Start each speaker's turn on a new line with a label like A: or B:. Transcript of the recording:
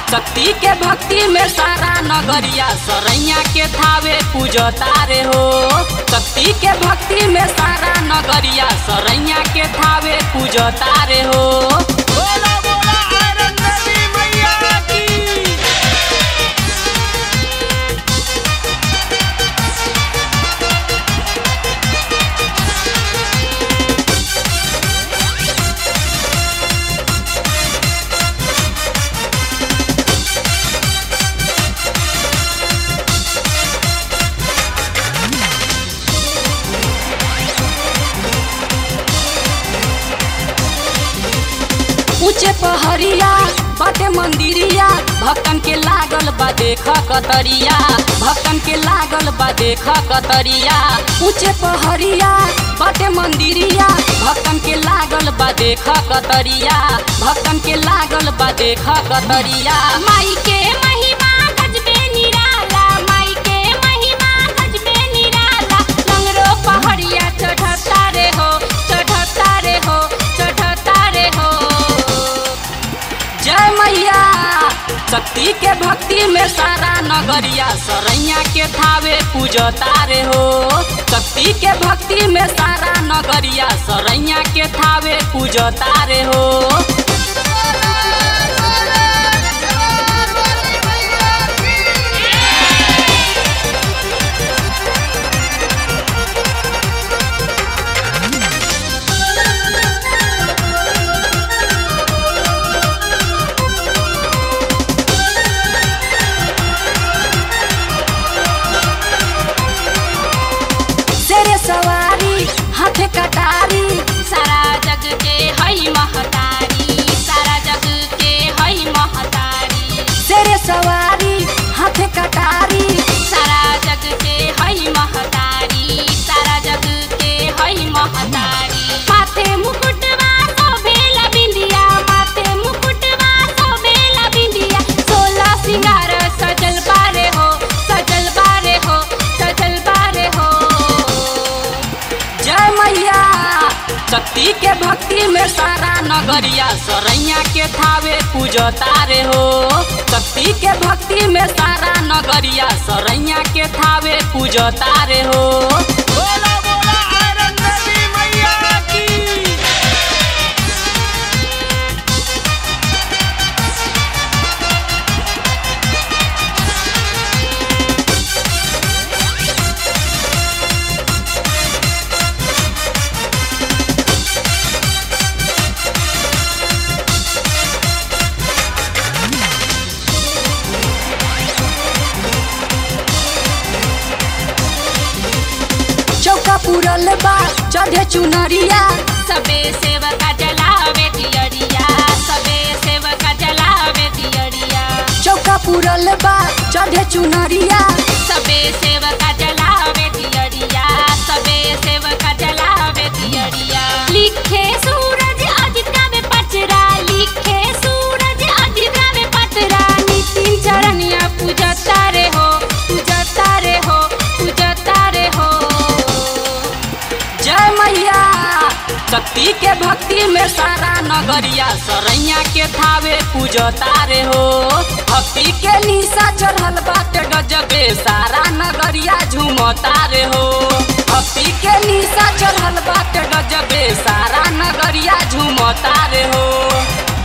A: शक्ति के भक्ति में सारा नगरिया सरैया के थावे पूजता रे हो शक्ति के भक्ति में सारा नगरिया सरैया के थावे पूजता रे हो
B: बोला बोला आयरन देवी मैया की
A: ऊंचे पहरिया बाटे मंदिरिया भक्तन के लागल बा देख कतरिया भक्तन के लागल बा देख कतरिया ऊंचे पहरिया बाटे मंदिरिया भक्तन के लागल बा देख कतरिया भक्तन के लागल बा देख कतरिया
C: माई के महिमा गजबे निराला माई के महिमा गजबे निराला लंगरो पहाड़िया चढ़ता रे हो चढ़ता रे हो चढ़ता रे हो
A: जय मैया शक्ति के भक्ति में सारा नगरिया सरैया के थावे पूजता रे हो शक्ति के भक्ति में सारा नगरिया सरैया के थावे पूजता रे हो शेरे सवारी हाथे कटारी
C: सारा जग के हई महतारी सारा जग के हई महतारी
A: शेरे सवारी हाथे कटारी
C: सारा जग के हई महतारी सारा जग के हई महतारी माथे मुकुटवा शोभेला बिंदिया माथे मुकुटवा शोभेला बिंदिया सोला सिंगार सजल बारे हो सजल बारे हो सजल बारे हो
A: जय मैया शक्ति के भक्ति में सारा नगरिया सरैया के थावे पूजता रे हो शक्ति के भक्ति में सारा नगरिया सरैया के थावे पूजता रे हो
B: बोला बोला आयरन देवी मैया की
A: चौका पुरल बा चढ़े चुनरिया
C: सबे सेवका जलावे दियरिया सबे सेवका जलावे दियरिया
A: चौका पुरल बा चढ़े चुनरिया
C: सबे सेवका जलावे दियरिया सबे सेवका जलावे दियरिया लिखे सूरज अजिता में पचरा लिखे सूरज अजिता में पचरा नितिन चरनिया पूजता रे हो पूजता रे हो पूजता रे हो
A: जय मैया शक्ति के भक्ति में सारा नगरिया सरैया के थावे पूजता रे हो भक्ति के निशा चढ़ल बाटे गजबे सारा नगरिया झूमता रे हो भक्ति के निशा चढ़ल बाटे गजबे सारा नगरिया झूमता रे हो